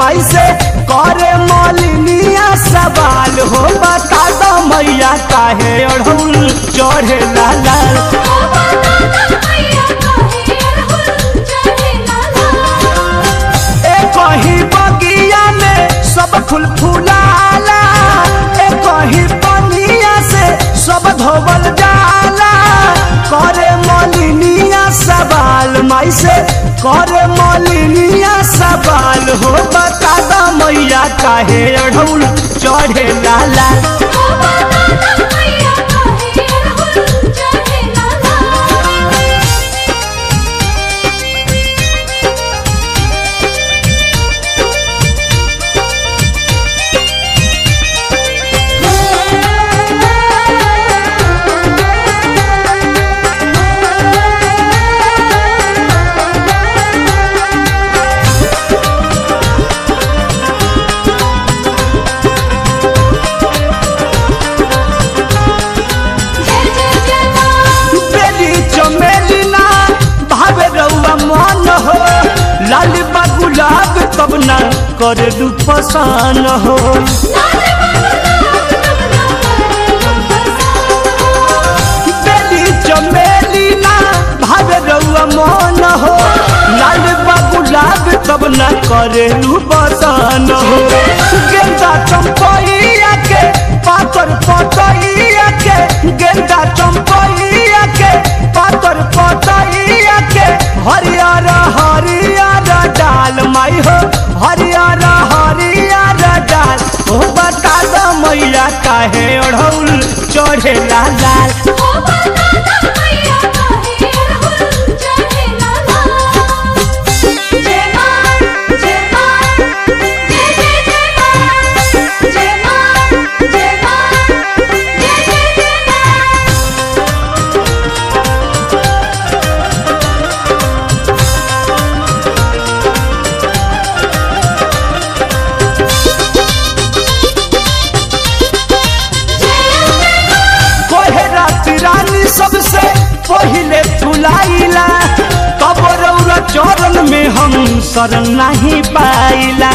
माई से करे मलिनिया सवाल हो बता दो मैया काहे अढ़ौल चढ़े लाल ए कहीं बगिया में सब फूल फुलाला ए कहीं पनिया से सब धोबल जाला करे मलिनिया सवाल माई से करे मलिनिया सवाल हो बता दो मैया काहे अढ़ौल चढ़े लाला बेली चमेली ना भावे रउआ मन हो लाल बा गुलाब तब ना करे दू पसान हो बेली चमेली ना भावे रउआ मन हो लाल बा गुलाब तब ना करे दू पसान हो गेंदा चंपैया के पातर पतैया के गेंदा चंपैया के पातर पतैया के हरियर हरियर डाल माई हो हरियर हरियर डाल हो बता दो मैया काहे ओढ़ौल चढ़े लाल कोहे रात रानी सबसे पहिले फुलाइला तब रौरा चरण में हम शरण नहीं पाइला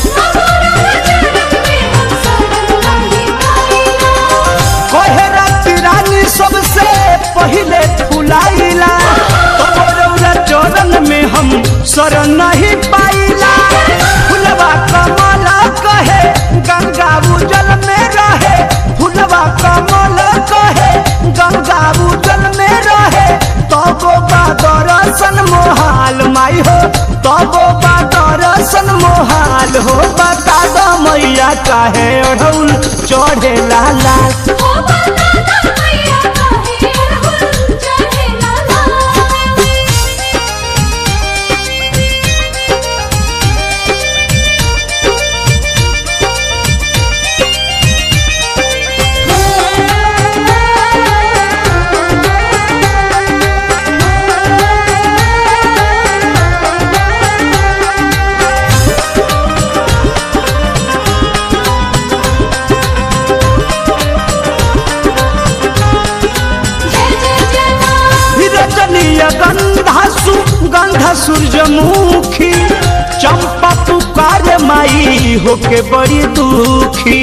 कोहे रात रानी सबसे पहिले फुलाइला तब रौरा चरण में हम शरण नहीं पाइला फुलवा कमल कहे गंगा उजल में रहे फुलवा कमल कहे गंगा उजल में रहे तबो बा दर्शन मोहाल माई हो तबो बा दर्शन मोहाल हो बता दो मैया काहे ओढ़ौल चढ़े लाल रजनीय गंधा सु गंधा सूरजमुखी चंपा पुकार माई होके बड़ी दुखी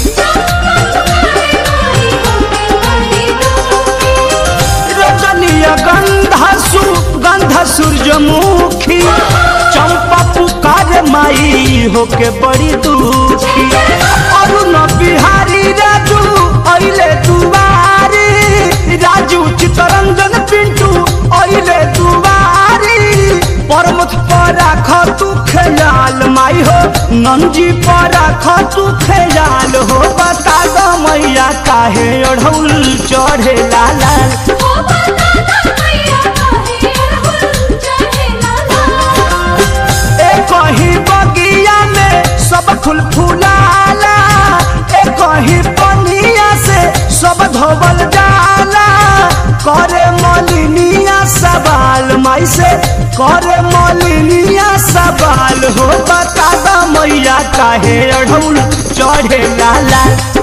रजनीय गंधा सु गंधा सूरजमुखी चंपा पुकार माई होके बड़ी दुखी अरुण बिहारी राजू अइले दुआरी राजू चितरंजन पिंटू अइले दुआरी परमथ पर राख तू खेलाल माई हो नंजी पर राख तू खेलाल हो बता दो मैया काहे ओढ़ौल चढ़े लाल ए कहीं बगिया में सब फूल फुलाला ए कहीं पनिया से सब धोबल जाला करे मलिनिया सवाल माई से करे मलिनिया सवाल हो बता दो मैया काहे अढ़ौल चढ़े लाला